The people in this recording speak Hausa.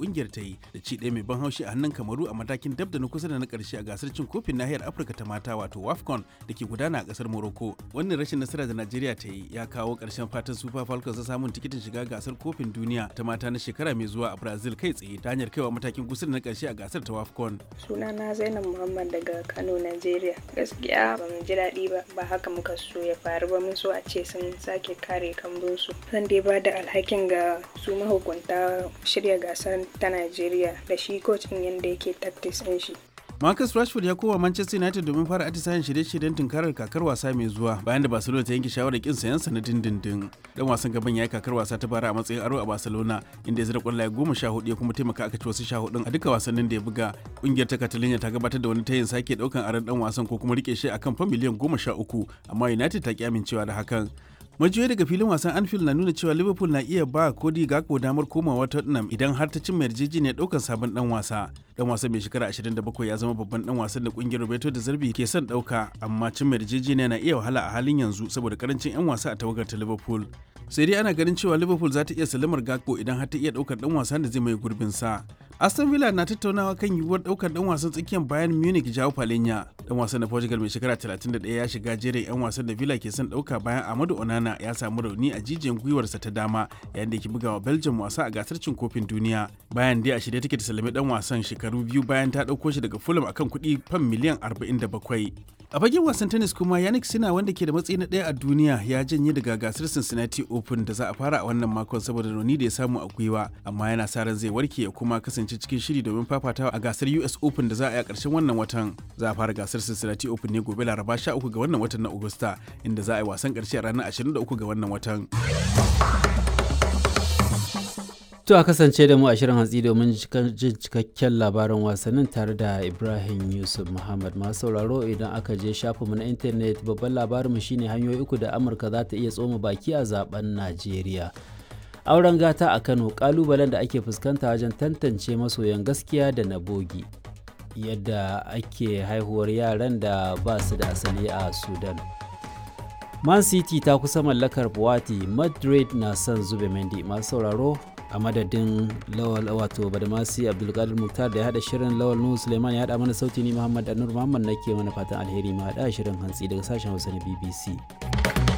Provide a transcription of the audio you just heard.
kungiyar ta yi da ci ɗaya mai ban haushi a hannun kamaru a matakin dab da na kusa da na ƙarshe a gasar cin kofin nahiyar afirka ta mata wato wafcon da ke gudana a ƙasar morocco wannan rashin nasara da najeriya ta yi ya kawo ƙarshen fatan super falcons na samun tikitin shiga gasar kofin duniya ta mata na shekara mai zuwa a brazil kai tsaye ta hanyar kaiwa matakin kusa da na ƙarshe a gasar ta wafcon sunana zainab muhammad daga kano nigeria gaskiya ba mu ji daɗi ba ba haka muka so ya faru ba mun so a ce sun sake kare kambunsu zan dai ba da alhakin ga su mahukunta shirya gasar ta nigeria da shi kocin yadda yake tactics ɗin shi Marcus Rashford ya koma Manchester United domin fara atisayen shirye-shiryen tunkarar kakar wasa mai zuwa bayan da Barcelona ta yanke shawarar kin sayan sa na dindindin. Dan wasan gaban ya yi kakar wasa ta bara a matsayin aro a Barcelona inda ya zira kwallaye goma sha hudu ya kuma taimaka aka ci wasu sha hudun a duka wasannin da ya buga. Kungiyar ta Catalonia ta gabatar da wani tayin sake daukan aron dan wasan ko kuma rike shi akan fa miliyan goma sha uku amma United ta ki amincewa da hakan. majiyoyi daga filin wasan anfield na nuna cewa liverpool na iya ba kodi gakpo damar komawa tottenham idan har ta cimma yarjejeniyar daukar sabon dan wasa dan wasan mai shekara 27 ya zama babban dan wasan da kungiyar roberto da zarbi ke son dauka amma cimma yarjejeniya na iya wahala a halin yanzu saboda karancin yan wasa a tawagar ta liverpool sai dai ana ganin cewa liverpool za ta iya salamar gakpo idan har ta iya daukar dan wasan da zai mai gurbin sa aston villa na tattaunawa kan yiwuwar daukar dan wasan tsakiyar bayan munich jao palenya dan wasan na portugal mai shekara 31 ya shiga jerin yan wasan da villa ke son dauka bayan amadu onana ya samu rauni a jijiyan gwiwarsa ta dama yayin da ke bugawa belgium wasa a gasar cin kofin duniya bayan dai a shirye take ta salami dan wasan shekaru biyu bayan ta dauko shi daga fulham akan kuɗi fan miliyan 47 a fagen wasan tennis kuma yannick sina wanda ke da matsayi na ɗaya a duniya ya janye daga gasar cincinnati open da za a fara a wannan makon saboda rauni da ya samu a gwiwa amma yana sa ran zai warke ya kuma kasance cikin shiri domin fafatawa a gasar us open da za a yi a ƙarshen wannan watan za a fara gasar cincinnati open ne gobe laraba 13 ga wannan watan na agusta inda za a yi wasan ƙarshe a ranar 23 ga wannan watan To a kasance da mu a shirin hantsi domin jin cikakken labarin wasannin tare da Ibrahim Yusuf Muhammad masu sauraro idan aka je shafinmu na intanet babban labarinmu shine hanyoyi uku da Amurka za ta iya tsoma baki a zaben Najeriya. Auren gata a Kano kalubalen da ake fuskanta wajen tantance masoyan gaskiya da na bogi. Yadda ake haihuwar yaran da ba su da asali a Sudan. Man City ta kusa mallakar Buwati, Madrid na son zube Mendy masu sauraro a madadin lawal wato badamasi abdulkadir muktar da ya hada shirin lawal nuhu suleiman ya hada mana sauti ni muhammad anur muhammad nake mana fatan alheri ma hada shirin hantsi daga sashen hausa na bbc